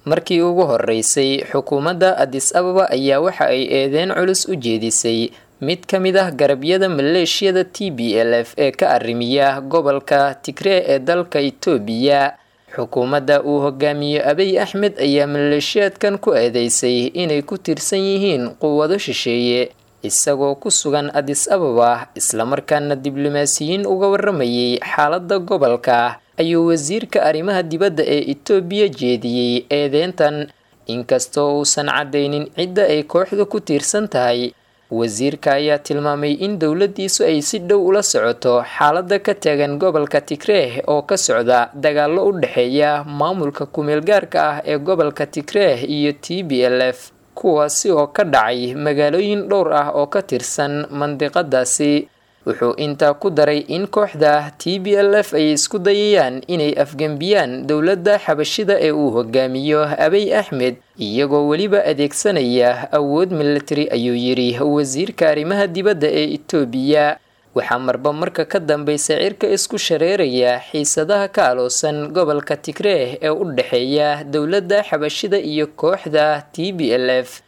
markii ugu horeysay xukuumadda adis ababa ayaa waxa ay eedeyn culus u jeedisay mid ka mid ah garabyada maleeshiyada t b l f ee ka arrimiya gobolka tigree ee dalka itoobiya xukuumadda uu hogaamiyo abiy axmed ayaa maleeshiyaadkan ku eedeysay inay ku tirsan yihiin quwado shisheeye isagoo ku sugan adis ababa islamarkaana diblomaasiyiin uga waramayay xaaladda gobolka ayuu wasiirka arrimaha dibadda ee itoobiya jeediyey eedeyntan inkastoo uusan caddaynin cidda ay kooxda ku tiirsan tahay wasiirka ayaa tilmaamay in dowladdiisu ay si dhow ula socoto xaaladda ka taagan gobolka tigreeh oo ka socda dagaallo u dhexeeya maamulka ku-meelgaarka ah ee gobolka tigreeh iyo t b l f kuwaasi oo ka dhacay magaalooyin dhowr ah oo ka tirsan mandiqadaasi wuxuu intaa ku daray in kooxda t b l f ay isku dayayaan inay afgembiyaan dowladda xabashida ee uu hogaamiyo abiy axmed iyagoo weliba adeegsanaya awood military ayuu yidhi wasiirka arrimaha dibadda ee itoobiya waxaa marba marka ka dambeysa cirka isku shareeraya xiisadaha ka aloosan gobolka tigreeh ee u dhexeeya dowladda xabashida iyo kooxda t b l f